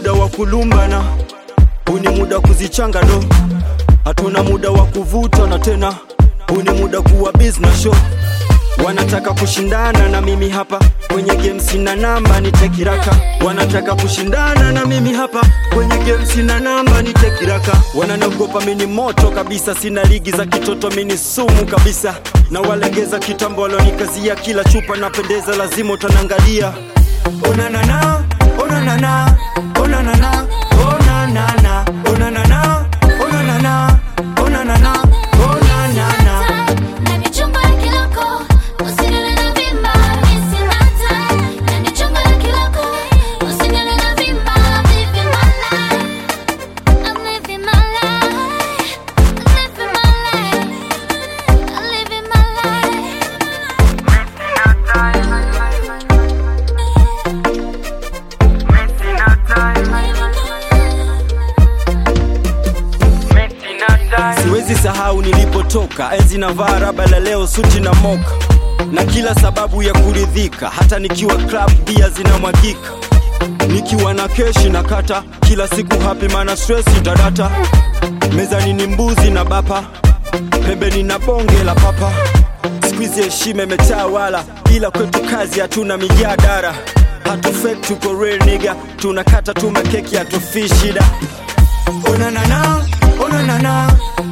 muda wa kulumbana, huu ni muda wa kuzichanga do, hatuna muda wa kuvuta na tena, huu ni muda kuwa business show. Wanataka kushindana na mimi hapa kwenye game, sina namba nitekiraka. Wanataka kushindana na mimi hapa kwenye game, sina namba nitekiraka. Wananiogopa mini moto kabisa, sina ligi za kitoto, mini sumu kabisa. Na walegeza kitambo, walonikazia kila chupa napendeza, lazima utanangalia. Onanana, onanana, onanana, onanana, onanana, onanana, onanana, onanana. Ndani chumba la kiloko, usinene na vimba, mimi sina time. Ndani chumba la kiloko, usinene na vimba, living my life. I'm living my life. I'm living my life. I'm living my life. Siwezi sahau nilipotoka, enzi na vaa raba la leo, suti na moka, na kila sababu ya kuridhika. Hata nikiwa club bia zinamwagika, nikiwa na keshi na kata kila siku happy, mana stress itadata. Mezani ni mbuzi na bapa, pembeni na bonge la papa. Squeeze heshima imetawala, ila kwetu kazi hatuna mijadara. Hatu fake tuko real nigga, tunakata tu makeki hatufii shida. Onanana, onanana,